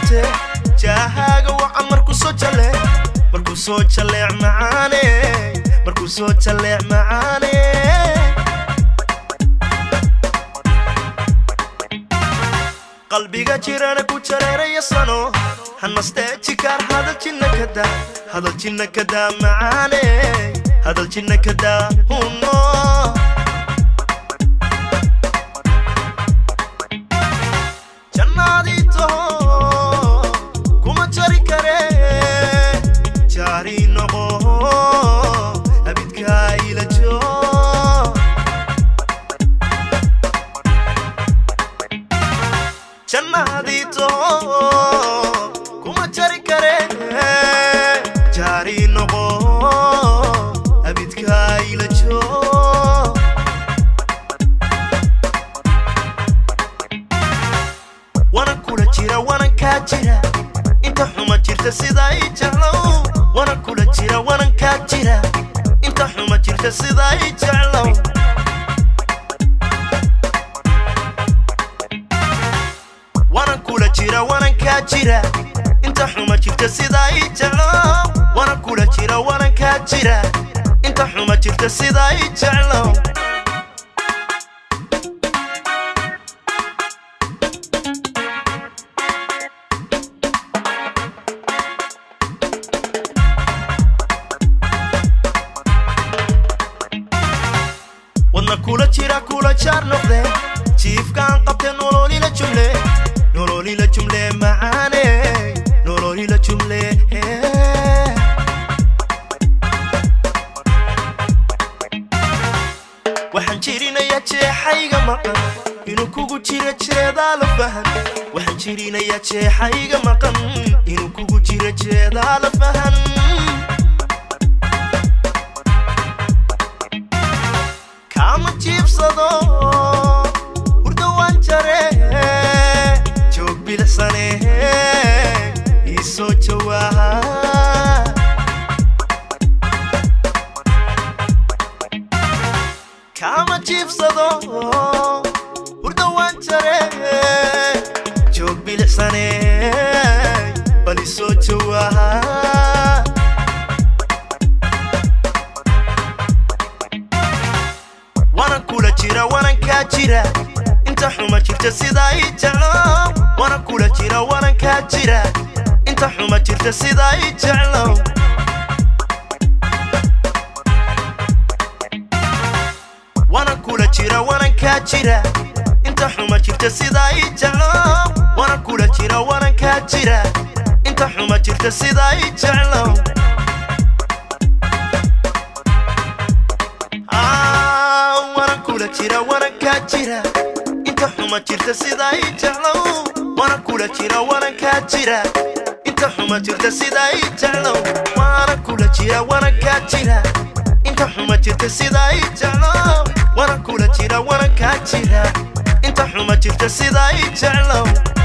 noqotee jaahaaga wacan markuu soo jale markuu soo jaleec macaane markuu soo jaleec macaane qalbiga jirana ku jareeraya sano hanastee jikaar hadal jinna kada hadal jinna kada macaane hadal jinna kada huno jannaadii taho kuma jari kare jaari noqo abidkaa ila joo jannaadii taho kuma jari kare jaari noqo abidkaa ila joo wanan kula jira wanan kaa jira inta xuma jirta sidaa i jeclow wanan kula jira wanan kaa jira inta xuma jirta sidaa i jeclow wanan kula jira wanan kaa jira inta xuma jirta sidaa i jeclow wanan kula jira wanan kaa jira inta xuma jirta sidaa i jeclow wadna kula jira kula jaar noqde jiifkaan qabte nololila jumle nololila jumle macaane nololila jumle waxaan jirinayaa jeexayga maqan inuu kugu jira jeedaa la fahan waxaan jirinayaa jeexayga maqan inuu kugu jira jeedaa la fahan kama jiibsado hurda waan jare joog bilicsane ii soo jawaaha kama jiibsado hurda waan jare joog bilicsane bal ii soo jawaaha wanan kula jira wanan kaa jira inta xuma jirta sidaa i jeclow wanan kula jira wanan kaa jira inta xuma jirta sidaa i jeclow wanan kula jira wanan kaa jira inta xuma jirta sidaa i jeclow wanan kula jira wanan kaa jira inta xuma jirta sidaa i jeclow Ah, wanan kula jira wanan kaa jira inta xuma jirta sidaa i jeclow wanan kula jira wanan kaa jira inta xuma jirta sidaa i jeclow wanan kula jira wanan kaa jira inta xuma jirta sidaa i jeclow wanan kula jira wanan kaa jira inta xuma jirta sidaa i jeclow